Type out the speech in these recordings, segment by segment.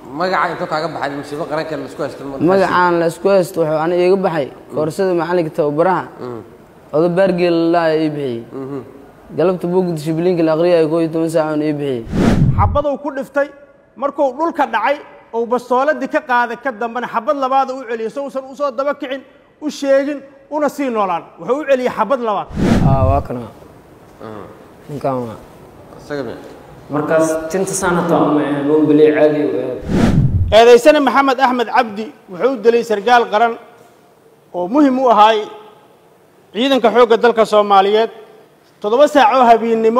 magaca intuu kaaga baxay musiibo qaranka la isku haysto ma- magacaan la isku haysto wuxuu aniga iga baxay koorsada macalinka tababaraha odo baargeel laa ii bixiyey galabta buugda shibliinka la aqriya koo iyo toban saac oon ii bixiyey xabaduu ku dhiftay markuu dhulka dhacay ou bastooladii ka qaaday ka dambena xabad labaada u celiyey so uusan usoo daba kicin u sheegin una sii noolaan wuxuu u celiyey xabad labaad aa waa kana ninkan waa isaga miya markaas tinta saanata uma ahayn boombiley caadi u ahayd eedaysane maxamed axmed cabdi wuxuu u dilay sargaal qaran oo muhim u ahaay ciidanka xoogga dalka soomaaliyeed toddoba saac oo habeennimo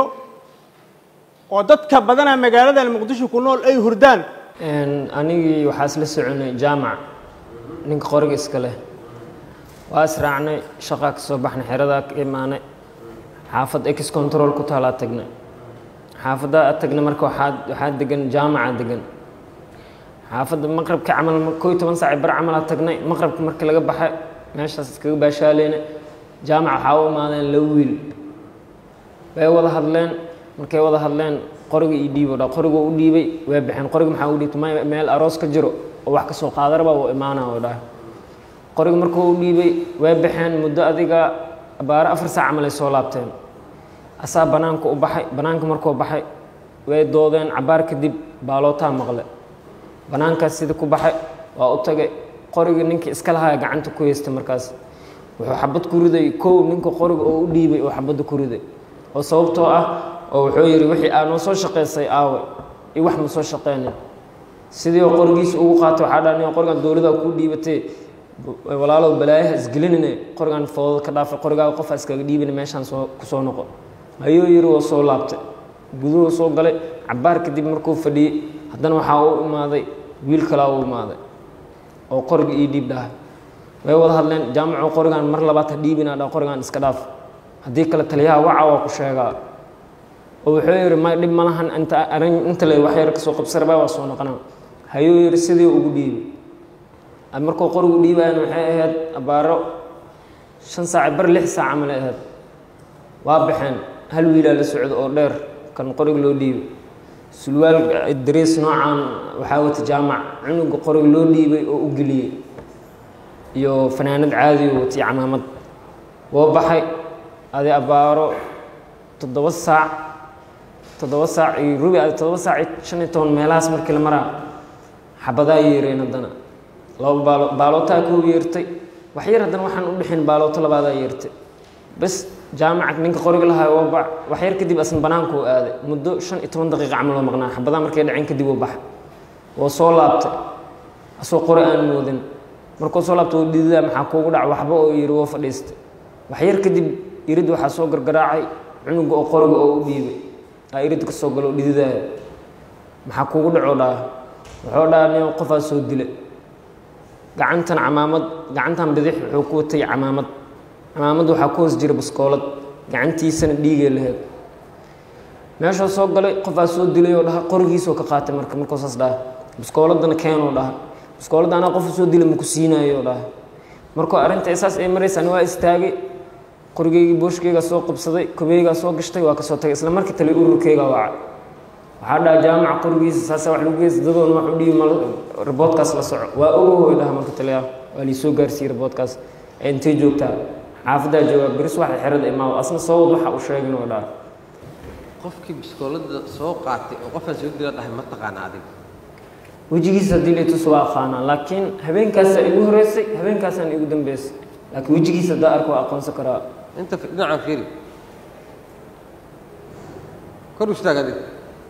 oo dadka badanaa magaaladan muqdisho ku nool ay hurdaan Een, anigii waxaa isla soconay jaamac ninka qoriga iska leh waa israacnay shaqaa ka soo baxnay xeradaa ka imaanay xaafad ex control ku taalaa tagnay xaafaddaa tagnay marka waxaa waxaa degan jaamaca degan xaafadda maqrabka camal koo iyo toban saac bar camalaa tagnay maqrabka markii laga baxay meeshaas iskaga baashaaleyna jaamac waxaa u imaadeen laba wiil way wada hadleen markay wada hadleen qoriga ii dhiibo dha qoriga u dhiibay way baxeen qoriga maxaa u dhiibtay may meel aroos ka jiro oo wax ka soo qaadaraba uu imaanaa oo dhahay qoriga markuu u dhiibay way baxeen muddo adiga abaaro afar saac camal ay soo laabteen asaa banaanka u baxay banaanka markuu baxay way doodeen cabaar kadib baalootaa maqle banaankaas sida ku baxay waa u tagay qoriga ninkii iska lahaa gacanta ku haystay markaas wuxuu xabad ku riday kow ninka qoriga oo u dhiibay oo xabadda ku riday oo sababtoo ah oo wuxuu yidhi wixii aa noo soo shaqaysay aawe iyo wax ma soo shaqeynin sidii oo qorigiisa ugu qaatay waxaa dhaa nin qorigan dowladda kuu dhiibatay walaalow balaayaha isgelinine qorigan foodada ka dhaafay qorigaaga qofa iskaga dhiibina meeshaan soo kusoo noqo ayuu yidhi waa soo laabtay guduhu soo galay cabaar kadib markuu fadhiyey haddana waxaa u imaaday wiil kalaa u imaaday oo qoriga ii dhiib dhahay way wada hadleen jaamacu qorigan mar labaad ha dhiibina dha qorigan iska dhaaf haddii kale taliyaha waca waa ku sheegaa oo wuxuu yidhi may dhib ma lahan inta arin inta le wax yar kasoo qabsaraba waa soo noqonaa hayuu yidhi sidii ugu dhiibi markuu qorigu dhiibayan waxay ahayd abaaro shan saac bar lix saac camal ay ahayd waa baxeen hal wiilaa la socdo oo dheer kan qoriga loo dhiibay sulwaal dariis noocan waxaa wata jaamac cunuga qoriga loo dhiibay oo u geliyey iyo fanaanad caadi oo watay camaamad woo baxay adi abaaro toddoba saac toddoba saac iyo rubi adi toddoba saac iyo shan iyo toban meelahaas markii la maraa xabadaa yeereen haddana laba baalo baalootaa kuu yeertay wax yar haddana waxaan u dhexin baalooto labaadaa yeertay bas jaamaca ninka qoriga lahaa waa bac wax yar kadib asna banaanku u aaday muddo shan iyo toban daqiiqa camal oo maqnaa xabadaa markay dhaceen kadib uu baxay woo soo laabtay asoo qori aan moodin markuu soo laabtay oo dhididaa maxaa kuugu dhac waxba oo yidhi woo fadhiistay wax yar kadib irid waxaa soo gargaraacay cunuga oo qoriga oo u dhiibay aa irid ka soo galo oo dhididaaya maxaa kuugu dhacoo dhaha wuxuu dhaha nin qofaa soo dilay gacantan camaamad gacantan bidix wuxuu ku watay camaamad camaamad waxaa ku hoos jira baskoolad gacantiisana dhiigay lahayd meeshuu soo galay qofaa soo dilay oo dhaha qorigiisoo ka qaatay marka markuu saas dhaha baskooladana keenoo dhaha baskooladda anaa qofa soo dilay maku siinayo dhaha markuu arrinta saas ay maraysaan waa istaagay qorigeygii booshkeygaa soo qabsaday kobeygaa soo gashtay waa kasoo tagay isla markii tali ururkeygaa wacay waxaa dhaha jaamaca qorigiisa saasa wax lagu geysta dadoona wax u dhiibi mal riboodkaas la soco waa ogohoy dhaha marka taliyaa waa liisoo gaarsiiyey riboodkaas ee intay joogtaa xaafaddaa joogaa beris waxa xerada imaado asna soo wad waxa uu sheegin oo dhaha qofkii biskoolada soo qaatay oo qofaan soo dila dhahay ma taqaana adiga wejigiisa haddii laytus waa aqaanaa laakiin habeenkaasaa igu horeysay habeenkaasaan igu dambeysay laakiin wejigiisa haddaa arko waa aqoonsan karaa inta fi- dhinacan fiiri kor u istaag adiga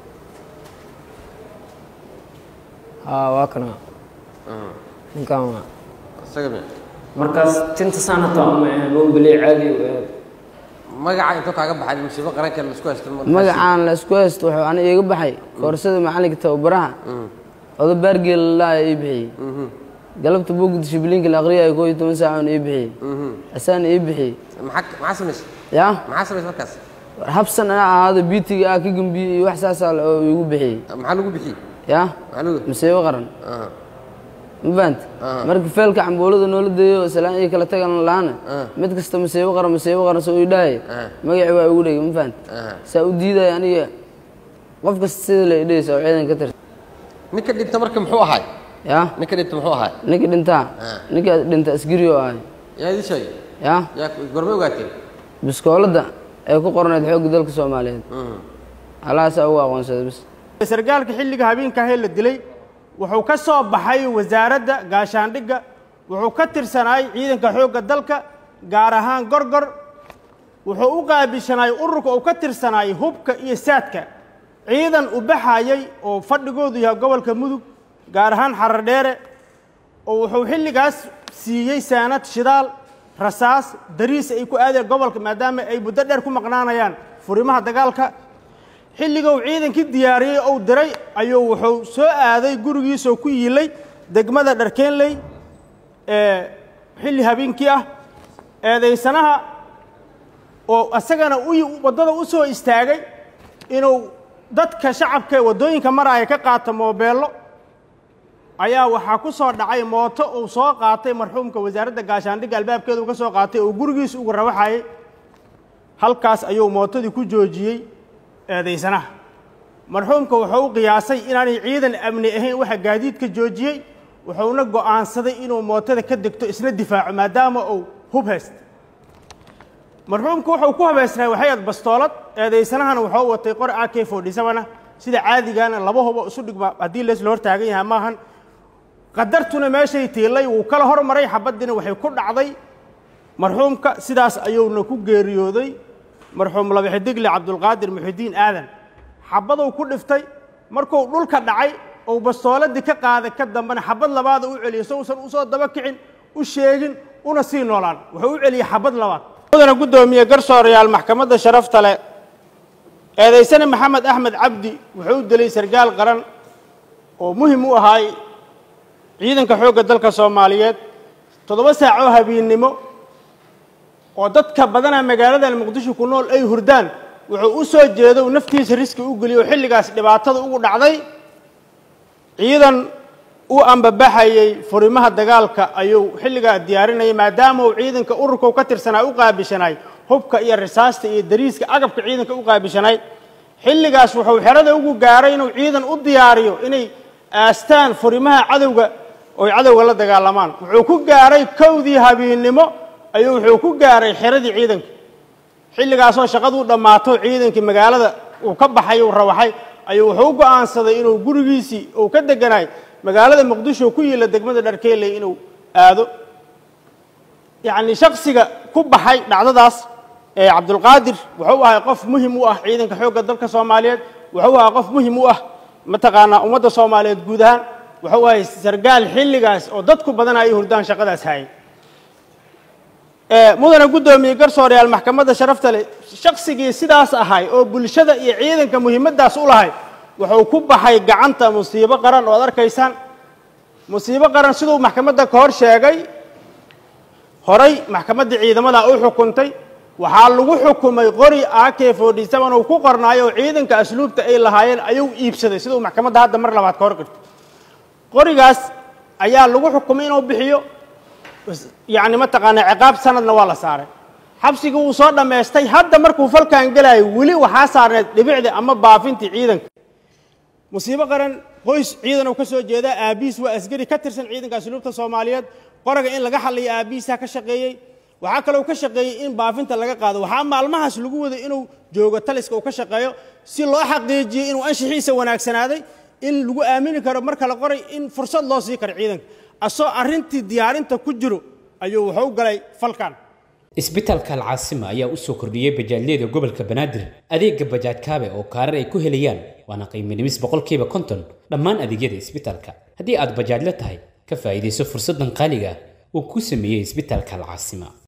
haa waa kana ninkan waa isaga miya markaas tinta saanata uma ahayn boombiley caadi u ahayd magaca intuu kaaga baxay musiibo qaranka la isku haysto ma- magacaan la isku haysto wuxuu aniga iga baxay koorsada macalinka tababaraha odo baargeel laa ii bixiyey galabta buugda shibliinka la aqriya koo iyo toban saac oon ii bixiyey asaan ii bixiyey maxaa maxaa samaysay yaa maxaa samaysay markaas habsan ana ahaado biitiga ah ka gembiyey iyo wax saasaa oo igu bixiyey maxaa lagu bixiyey yaa maxaa lagu masiibo qaran Ah, ma fahamta marka feelka cambuulada noola deeyo salaan iyo kala tagan laana mid kasta masiibo qaran masiibo qaran soo ii dhahay magacii waa igu dhegay ma fahamta saa u diidaya aniga qof kasta sida la idhaysa oo ciidan ka tirsan ninka dhinta marka muxuu ahay ya ninka dhinta muxuu ahay ninkii dhintaa Ah. ninkii dhinta askari oo ahay yaa idin sheegay ya yaa gormay ogaateen biskooladda ee ku qornayd xoogga dalka soomaaliyeed halahaasaa ugu aqoonsaday bis sargaalka xilliga habeenkaahee la dilay wuxuu ka soo baxay wasaaradda gaashaandhigga wuxuu ka tirsanaay ciidanka xoogga dalka gaar ahaan gorgor wuxuu u qaabishanaay ururka uu ka tirsanaay hubka iyo saadka ciidan u baxayay oo fadhigoodu yahay gobolka mudug gaar ahaan xarar dheere oo wuxuu xilligaas siiyey saanad shidaal rasaas dariis ay ku aadeen gobolka maadaama ay muddo dheer ku maqnaanayaan furimaha dagaalka xilliga uu ciidankii diyaariyey ou diray ayuu wuxuu soo aaday gurigiisoo ku yiilay degmada dharkeenley ee xilli habeenkii ah eedaysanaha oo isagana u waddada u soo istaagay inuu dadka shacabka ee waddooyinka maraaya ka qaato moobeello ayaa waxaa ku soo dhacay mooto uu soo qaatay marxuumka wasaaradda gaashaandhigga albaabkeeda uu ka soo qaatay oo gurigiisa uga rawaxayay halkaas ayuu mootadii ku joojiyey eedaysanaha marxuumka wuxuu u qiyaasay inaanay ciidan amni ahayn waxa gaadiidka joojiyey wuxuuna go'aansaday inuu mootada ka degto isna difaaco maadaama uu hub haysta marxuumka wuxuu ku habaysnay waxay aad bastoolad eedaysanahana wuxuu watay qor ak fodhisabana sida caadigaana laba hubo isu dhigma haddii leesla hor taagan yahay maahan qadartuna meeshay tiilay wuu kala hormaray xabaddiina waxay ku dhacday marxuumka sidaas ayuuna ku geeriyooday marxuum labaxidigle cabdulqaadir muxidiin aadan xabaduu ku dhiftay markuu dhulka dhacay ou bastooladii ka qaaday ka dambena xabad labaada u celiyey sousan usoo daba kicin u sheegin una sii noolaan wuxuu u celiyey xabad labaad mudana guddoomiye garsoorayaal maxkamadda sharafta leh eedaysane maxamed axmed cabdi wuxuu u dilay sargaal qaran oo muhim u ahaay ciidanka xoogga dalka soomaaliyeed toddoba saacoo habeennimo oo dadka badanaa magaaladan muqdisho ku nool ay hurdaan wuxuu u soo jeedo uu naftiisa riski u geliyey oo xilligaas dhibaatada ugu dhacday ciidan u ambabaxayey furimaha dagaalka ayuu xilligaa diyaarinayay maadaama uu ciidanka ururka u ka tirsanaa u qaabishanaay hubka iyo risaasta iyo dariiska agabka ciidanka u qaabishanaay xilligaas wuxuu xerada ugu gaaray inuu ciidan u diyaariyo inay aastaan furimaha cadowga oy cadowga la dagaalamaan wuxuu ku gaaray kowdii habeennimo ayuu wuxuu ku gaaray xeradii ciidanka xilligaasoo shaqaduu dhammaato ciidankii magaalada uu ka baxay uu rawaxay ayuu wuxuu u go'aansaday inuu gurigiisii uu ka deganaay magaalada muqdisho ku yiila degmada dharkeeley inuu aado yacni shaksiga ku baxay dhacdadaas ee cabdulqaadir wuxuu ahay qof muhim u ah ciidanka xoogga dalka soomaaliyeed wuxuu ahaa qof muhim u ah mataqaanaa ummadda soomaaliyeed guud ahaan wuxuu ahay sargaal xilligaas oo dadku badanaa ay hurdaan shaqadaas hayay mudana guddoomiye garsoorayaal maxkamadda sharafta leh shaksigii sidaas ahay oo bulshada iyo ciidanka muhiimaddaas u lahay wuxuu ku baxay gacanta musiibo qaran oo ad arkaysaan musiibo qaran siduu maxkamadda ka hor sheegay horay maxkamadda ciidamada u xukuntay waxaa lagu xukumay qori ak forty seven uu ku qornaayo oo ciidanka asluubta ay lahaayeen ayuu iibsaday siduu maxkamadda hadda mar labaad ka hor qirtay qorigaas ayaa lagu xukumay inuu bixiyo yacni mataqaanaa ciqaab sanadna waa la saaray xabsigii wuu soo dhammaystay hadda markuu falkan gelayo weli waxaa saarneed dhibicda ama baafintii ciidanka musiibo qaran qoys ciidan uu ka soo jeedaa aabihiis waa asgari ka tirsan ciidanka asluubta soomaaliyeed qoraga in laga hadlayo aabihiisaa ka shaqeeyey waxaa kaloo ka shaqeeyey in baafinta laga qaado waxaa maalmahaas lagu waday inuu joogo taliska uu ka shaqeeyo si loo xaqiijiyey inuu anshixiisa wanaagsanaaday in lagu aamini karo marka la qoray in fursad loo sii karo ciidanka asoo arrintii diyaarinta ku jiro ayuu wuxuu galay falkan isbitaalka alcaasima ayaa u soo kordhiyey bajaajyada gobolka banaadir adeega bajaaj kaabe oo kaarar ay ku helayaan waana qiimo dhimis boqolkiiba konton dhammaan adeegyada isbitaalka haddii aad bajaajla tahay ka faa'iidayso fursaddan qaaliga ah uu ku sameeyey isbitaalka alcaasima